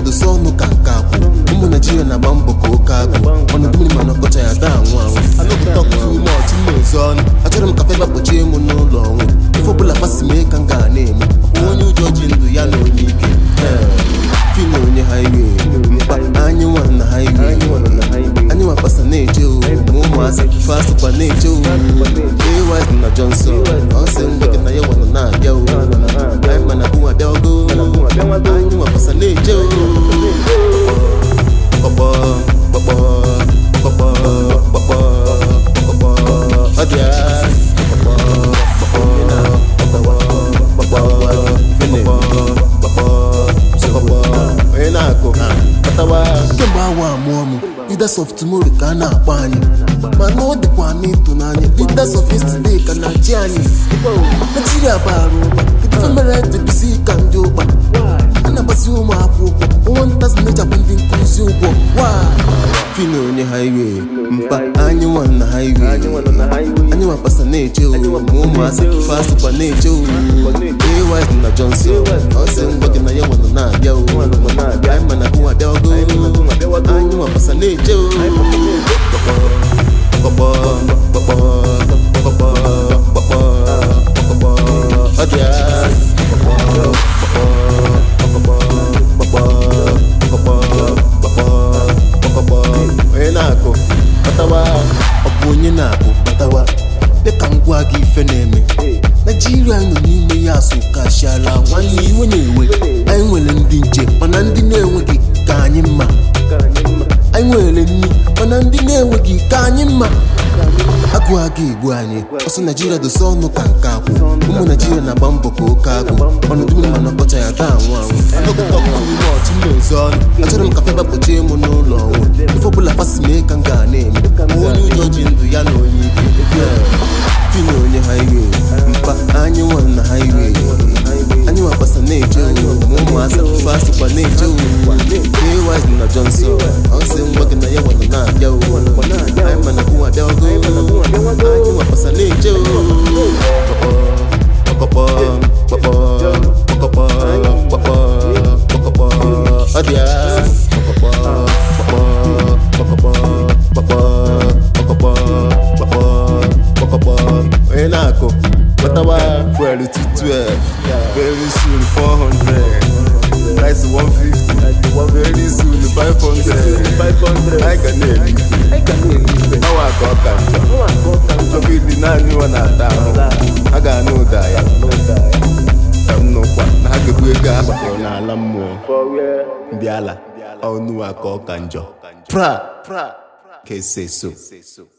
dosa ọnụ ka nke akwụ ụmụ naijiria na-agba mbọ ka oke agụ ọnọdụ mmiri mana ọkọcha ya daa anwụ anwụ anọpụta ume ọchị na-ezo ọnụ achọrọ m ka feba kpochie m n'ụlọ ọnwụ ife ọbụla fasi mee ka m ga na-eme ọkwa onye ụjọ ji ndụ ya na onye ike fina onye highway mkpa anyị nwa na highway anyị nwa pasa na-eche o ma ụmụazị fasịkwa na-eche o ays na johnson ọsị ngwa gị na ya nwa nọ na-abịa o anyị mana bụ nwa bịago anyị nwa pasa na-eche o kpọkpọ kpọkpọ kpọkpọ kpọkpọ kpọkpọ ọ dị ya kpọkpọ kpọkpọ kpọkpọ fini kpọkpọ kpọkpọ onye na-akụ kpatawa kemgbe awa amụọ m leaders of tomorrow ka a na-akpọ anyị mana ọ dịkwa m ịtụnanya leaders of yesterday ka na ji anyị naijiria bara ụba kedu ife mere debisi ka ndị ụkpa a na-agbasi ụmụ akwụkwọ ụgwọ ntazi na-echapụ ndị nkụzi ụgwọ fina onye highway mkpa anyị nwa na highway anyị nwa pasa na-eche o ma ụmụazị fasịkwa na-eche o ays na johnson ọsị ngwa gị na ya nwa nọ na-abịa o anyị mana bụ nwa bịago anyị nwa pasa na-eche o kpọkpọ kpọkpọ kpọkpọ kpọkpọ kpọkpọ ọ dị ya onye na-akụ batawa ọ bụ onye na-akụ batawa dịka m gwa gị ife na-eme naijiria nọ n'ime ya asụ kashiala nwanne iwe na-ewe anyị nwere ndị nche mana ndị na-enweghị ka anyị mma anyị nwere nri mana ndị na-enweghị ka anyị mma agụ aga egbu anyị ọsọ naijiria dosa ọnụ ka nke akwụ ụmụ naijiria na-agba mbọ ka oke agụ ọnọdụ mmiri mana ọkọcha ya daa anwụ anwụ anọgụtọkụmọchị na-ezo ọnụ achọrọ m ka feba kpochie m n'ụlọ ọnwụ ife ọbụla fasi mee ka m ga na-eme ma onye ụjọ ji ndụ ya na onye ike fina onye highway mkpa anyị nwa na highway anyị nwa pasa na-eche o ma ụmụazị fasịkwa na-eche o ays na johnson ọsị ngwa gị na ya nwa nọ na-abịa o anyị mana bụ nwa bịago anyị nwa pasa na-eche o kpọkpọ kpọkpọ kpọkpọ kpọkpọ kpọkpọ ọ dị ya kpọkpọ kpọkpọ kpọkpọ kpọkpọ kpọkpọ kpọkpọ kpọkpọ onye na-akụ kpọtawa fuel to 12 very soon 400 rice 150 very soon 500 anyị ga na-eri ọwa ka ọ ka njọ ọfịdị naanị nwa na-ata ahụ ha ga-anụ ụda ya ka m nụkwa na ha ga-ebu ego a gbakọrọ n'ala mmụọ ndị ala ọnụ aka ọ ka njọ pra ka ese so